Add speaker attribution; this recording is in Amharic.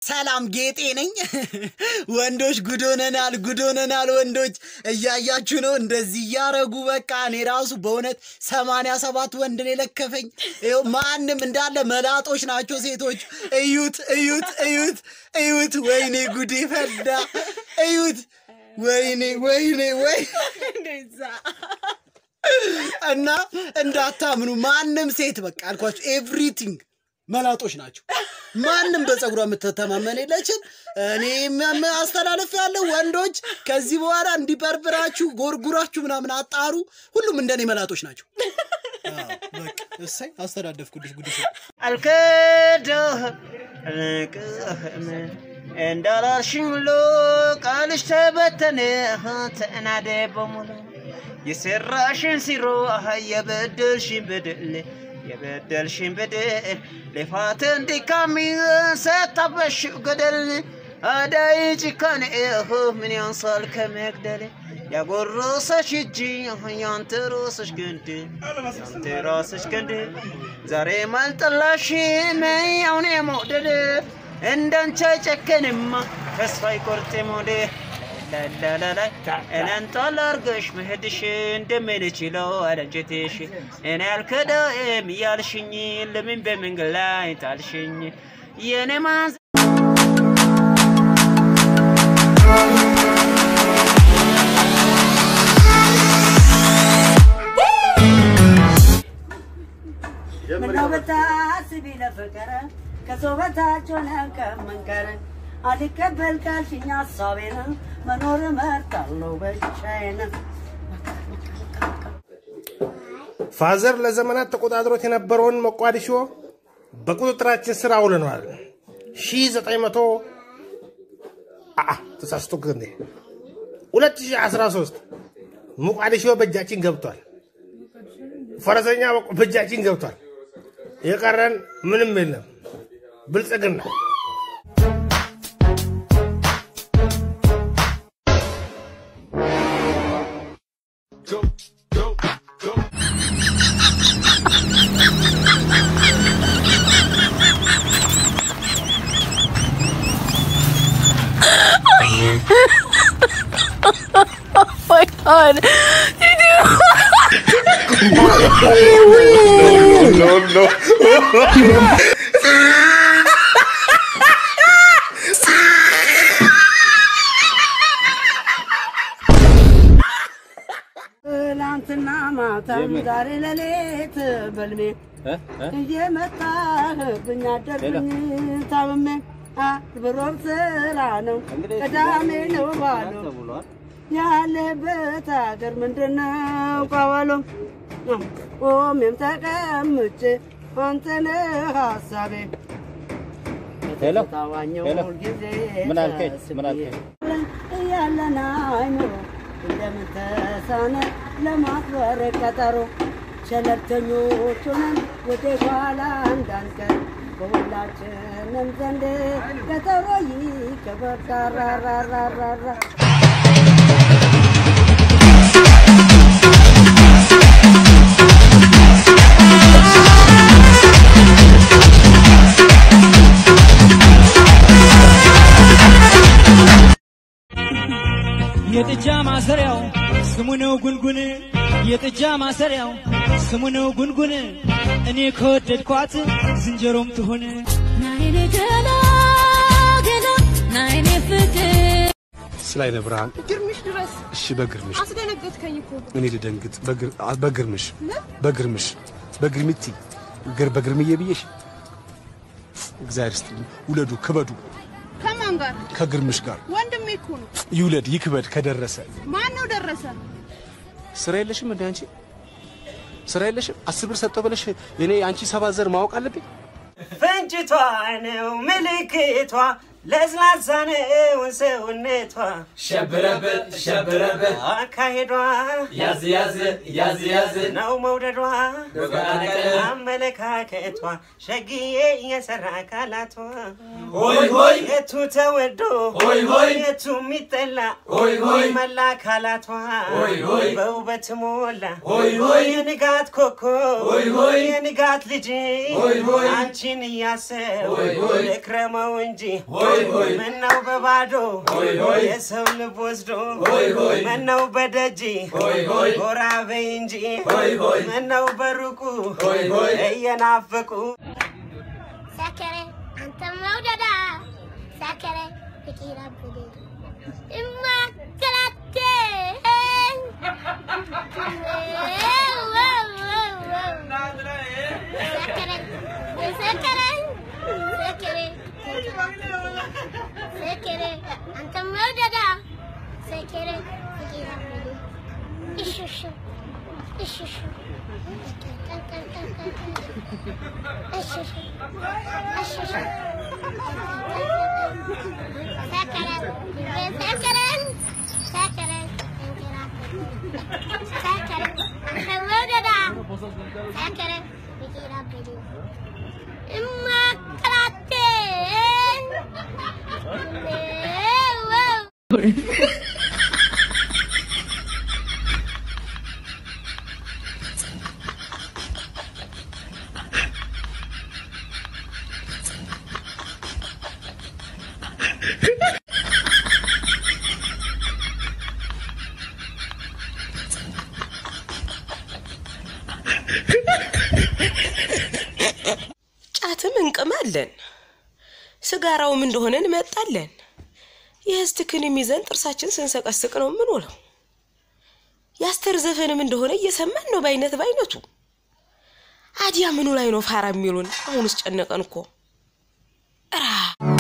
Speaker 1: ሰላም ጌጤ ነኝ። ወንዶች ጉዶነናል፣ ጉዶነናል። ወንዶች እያያችሁ ነው፣ እንደዚህ እያረጉ በቃ እኔ ራሱ በእውነት ሰማንያ ሰባት ወንድ ነው የለከፈኝ። ይኸው ማንም እንዳለ መላጦች ናቸው ሴቶች። እዩት፣ እዩት፣ እዩት፣ እዩት። ወይኔ ጉዴ ፈዳ። እዩት፣ ወይኔ፣ ወይኔ፣ ወይ እና እንዳታምኑ ማንም ሴት በቃ አልኳችሁ ኤቭሪቲንግ መላጦች ናቸው። ማንም በፀጉሯ የምትተማመን የለችም። እኔ አስተላለፍ ያለው ወንዶች ከዚህ በኋላ እንዲበርብራችሁ ጎርጉራችሁ ምናምን አጣሩ። ሁሉም እንደኔ መላጦች ናቸው። አዎ፣ በቃ እሰይ አስተዳደፍኩልሽ ጉድሽ።
Speaker 2: አልክድህም አልቅህም እንዳላልሽኝ ሁሉ ቃልሽ ተበተነ ተናደ በሙሉ የሰራሽን ሲሮ የበደልሽን በደል የበደልሽን በደል ልፋት እንዲካሚ ሰታበሽ ገደል አዳይ ጭካኔ ምን ያንሳል ከመግደል ያጎረሰሽ እጅ ያንተ ራስሽ ግንድ ያንተ ራስሽ ግንድ ዛሬ ማልጠላሽ መያውን የመውደድ እንዳንቺ አይጨከንማ ተስፋ አይቆርጥም ወደ ላላላላይ እኔን ጣል አርገሽ መሄድሽ እንደምንችለው አለንጀቴሽ እኔ አልከዳም እያልሽኝ ለምን በመንገድ ላይ ጣልሽኝ የኔ ማዝ
Speaker 3: ምነው ብታስቢ ለፍቅር ከሰው በታች ሆነ ከመንከር አልቀበል ካልሽኝ ሀሳቤን መኖር እመርጣለሁ ብቻዬን።
Speaker 4: ፋዘር ለዘመናት ተቆጣጥሮት የነበረውን ሞቃዲሾ በቁጥጥራችን ስር አውለነዋል። ሺህ ዘጠኝ መቶ አአ ተሳስቶ እንዴ 2013 ሞቃዲሾ በእጃችን ገብቷል። ፈረሰኛ በእጃችን ገብቷል። የቀረን ምንም የለም። ብልጽግና
Speaker 5: my god.
Speaker 3: ትናንትና ማታም ዛሬ ሌሊት በልሜ እየመጣህብኝ አደርብኝ ታምሜ ብሮር ስራ ነው ቅዳሜ ነው ባሉ ያለበት ሀገር ምንድን ነው ቀበሎ ቆሜም ተቀምጬ አንተ ነህ ሀሳቤ
Speaker 2: ሄሎ
Speaker 3: ታዋኘው
Speaker 2: ሄሎ።
Speaker 3: ሁልጊዜ
Speaker 2: ምን አልከኝ? ምን አልከኝ?
Speaker 3: እያለን አይምሮ እንደምን ተሳነ ለማክበር ቀጠሮ ሸለልተኞች ሆነን ወደ ኋላ እንዳንቀር በሁላችንም ዘንድ ቀጠሮ ይከበር ዳራራራራራ
Speaker 6: የጥጃ ማሰሪያው ስሙ ነው ጉንጉን፣ የጥጃ ማሰሪያው ስሙ ነው ጉንጉን። እኔ ከወደድኳት ዝንጀሮም ትሆን
Speaker 5: ናይኔ ገላ ገላ ናይኔ ፍቅር
Speaker 4: ስላይነ ብርሃን
Speaker 7: ግርምሽ ድረስ
Speaker 4: እሺ፣ በግርምሽ
Speaker 7: አስደነገጥከኝ እኮ።
Speaker 4: እኔ ልደንግጥ። በግር- አ- በግርምሽ በግርምሽ በግርምቲ ግር በግርምዬ ብዬሽ እግዚአብሔር ይስጥልኝ። ውለዱ ክበዱ
Speaker 7: ከማን ጋር?
Speaker 4: ከግርምሽ ጋር
Speaker 7: ወንድሜ እኮ ነው።
Speaker 4: ይውለድ ይክበድ ከደረሰ
Speaker 7: ማን ነው ደረሰ?
Speaker 4: ስራ የለሽም እንደ አንቺ ስራ የለሽም። አስር ብር ሰጠው ብለሽ እኔ አንቺ ሰባት ዘር ማወቅ አለብኝ።
Speaker 2: ፍንጭቷ ነው ምልክቷ ለስላሳ ነው ሰውነቷ
Speaker 8: ሸብረበት ሸብረበት
Speaker 2: አካሄዷ
Speaker 8: ያዝ ያዝ ያዝ ያዝ
Speaker 2: ነው መውደዷ
Speaker 8: በፈቃደ
Speaker 2: አመለካከቷ ሸግዬ የሰራ አካላቷ
Speaker 8: ሆይ ሆይ
Speaker 2: የቱ ተወዶ
Speaker 8: ሆይ ሆይ
Speaker 2: የቱ የሚጠላ
Speaker 8: ሆይ ሆይ
Speaker 2: መላ አካላቷ
Speaker 8: ሆይ ሆይ
Speaker 2: በውበት ሞላ
Speaker 8: ሆይ ሆይ
Speaker 2: የንጋት ኮከብ
Speaker 8: ሆይ ሆይ
Speaker 2: የንጋት ልጅ
Speaker 8: ሆይ ሆይ
Speaker 2: አንቺን እያሰብ
Speaker 8: ሆይ ሆይ
Speaker 2: ልክረመው እንጂ
Speaker 8: ሆይ ሆይ ሆይ
Speaker 2: ምነው በባዶ
Speaker 8: ሆይ ሆይ
Speaker 2: የሰው ልብ ወስዶ
Speaker 8: ሆይ ሆይ
Speaker 2: ምነው በደጅ
Speaker 8: ሆይ ሆይ
Speaker 2: ጎራ በይ እንጂ
Speaker 8: ሆይ ሆይ
Speaker 2: ምነው በሩቁ
Speaker 8: ሆይ ሆይ
Speaker 2: እየናፈቁ
Speaker 5: ሰከረ አንተ መውደዳ ሰከረ ፍቂራ ብሌ እማከላቴ ሰከረ ሰከረ ሰከረ ሰከረ አንተ መውደዳ ሰከረ ፍቂራ ብሌ እሽሽ እሽሽ እሽሽ
Speaker 9: ጫትም እንቅማለን፣ ስጋራውም እንደሆነ እንመጣለን። የህስትክንም ይዘን ጥርሳችን ስንሰቀስቅ ነው ምን ውለው የአስተር ዘፈንም እንደሆነ እየሰማን ነው በአይነት በአይነቱ። አዲያ ምኑ ላይ ነው ፋራ የሚሉን? አሁንስ ጨነቀን እኮ እራ